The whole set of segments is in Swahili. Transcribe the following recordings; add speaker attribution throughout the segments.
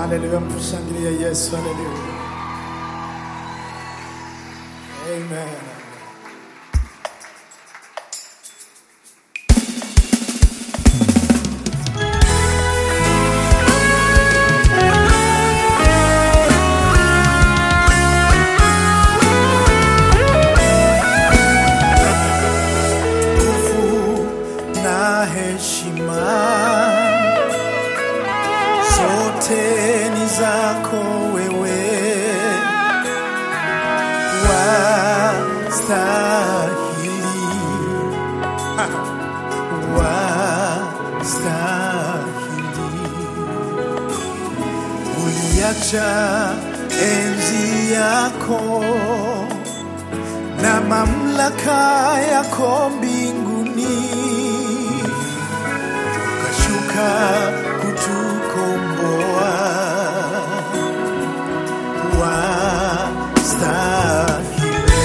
Speaker 1: Haleluya, mtushangilie Yesu. Haleluya, amen. Nguvu na heshima zote ni zako wewe, wastahili, wastahili. Uliacha enzi yako na mamlaka yako mbinguni ukashuka kutukomboa. Wastahili,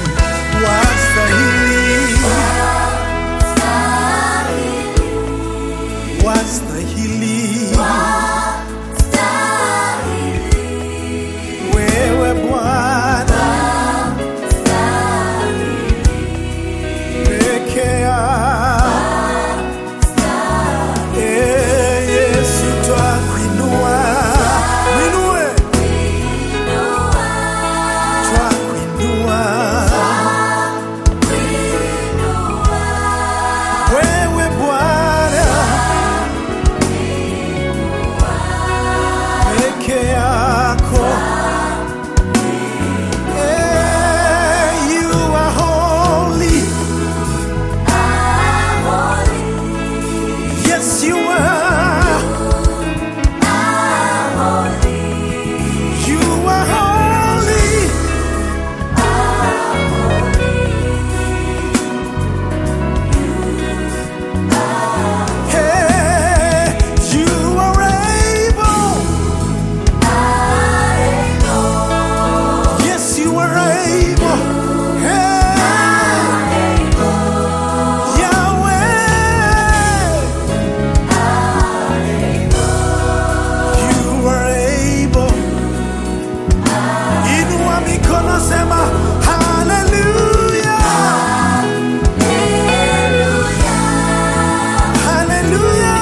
Speaker 1: wastahili, wastahili wewe Bwana peke yako. Eh, Yesu twakuinua, mwinue, twakuinua wewe Bwana peke yako. Eh, you are holy. Yes, you are. You are holy. Hey, you are able. Yes, you are able. Hey, Yahweh. You are able. Inua mikono sema haleluya. Haleluya.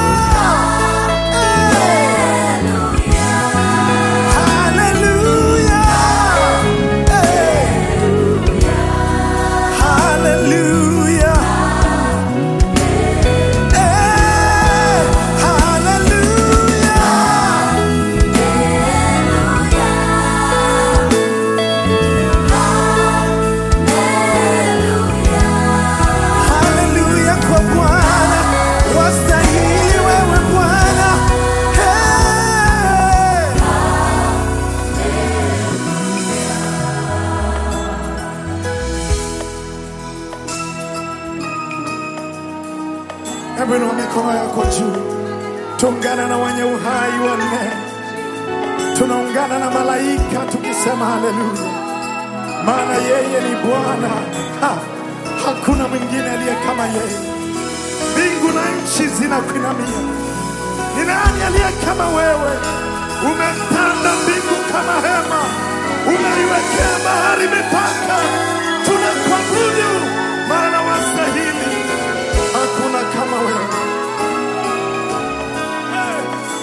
Speaker 1: Hey. Haleluya. Hey. Haleluya. Hey. Haleluya. Haleluya kwa Bwana, wastahili wewe Bwana. Hey! Hebu inua mikono yako juu, tuungana na wenye uhai wanne, tunaungana na malaika tukisema haleluya, maana yeye ni Bwana. Ha! Hakuna mwingine aliye kama yeye. Mbingu na nchi zinakuinamia. Ni nani aliye kama wewe? Umetanda mbingu kama hema, umeiwekea bahari mipaka. Tunakuabudu maana wastahili, hakuna kama wewe. Hey!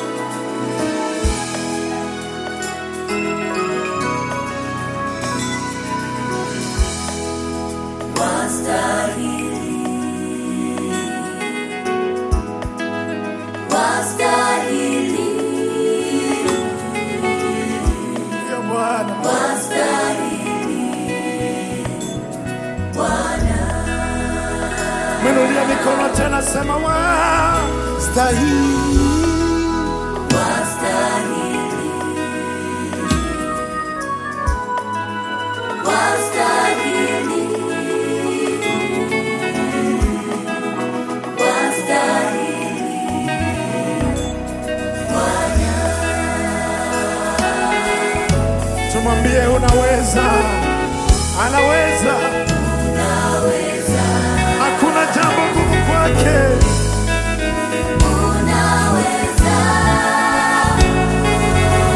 Speaker 1: Ndiyo Bwana. Mwinulie mikono tena, sema wastahili. Tumwambie unaweza, anaweza, hakuna jambo gumu kwake.
Speaker 2: Unaweza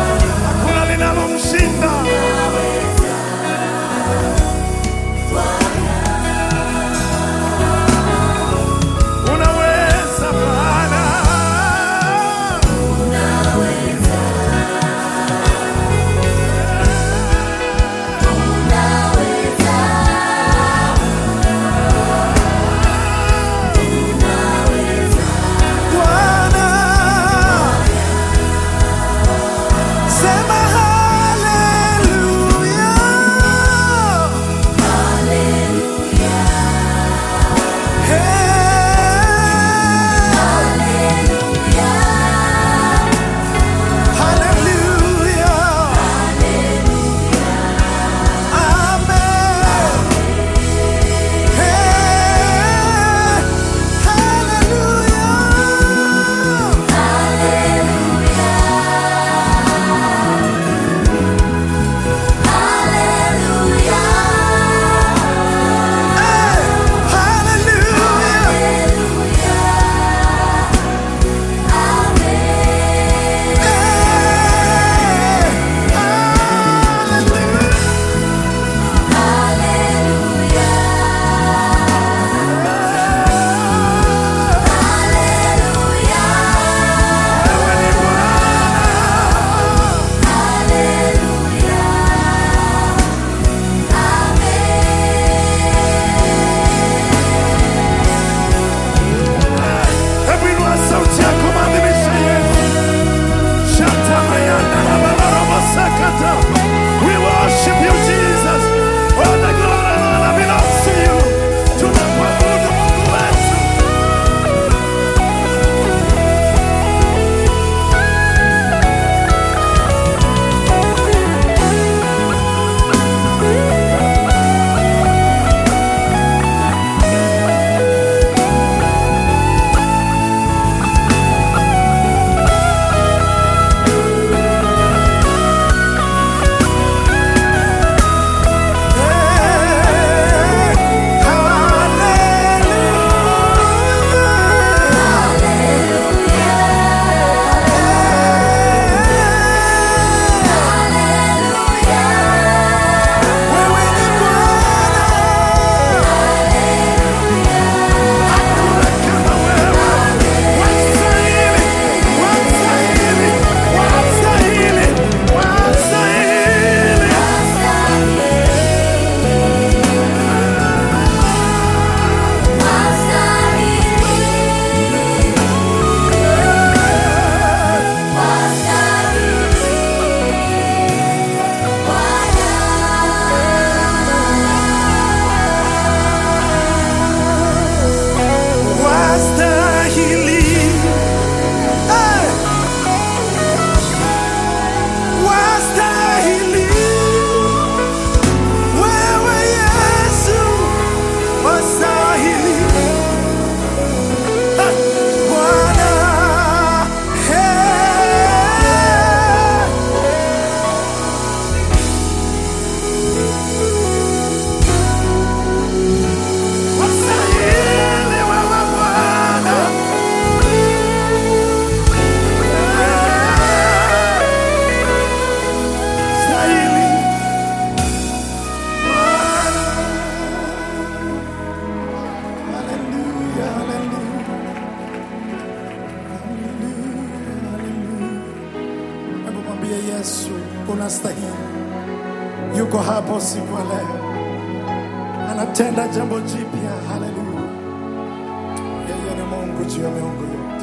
Speaker 1: anastahili. Yuko hapo usiku wa leo, anatenda jambo jipya. Haleluya! Yeye ni Mungu juu ya miungu yote.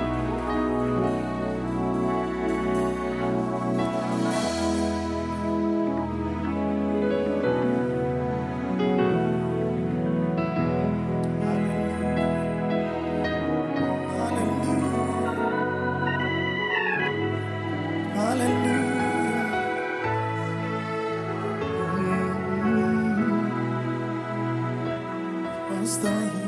Speaker 1: Haleluya. Haleluya. Anastahili.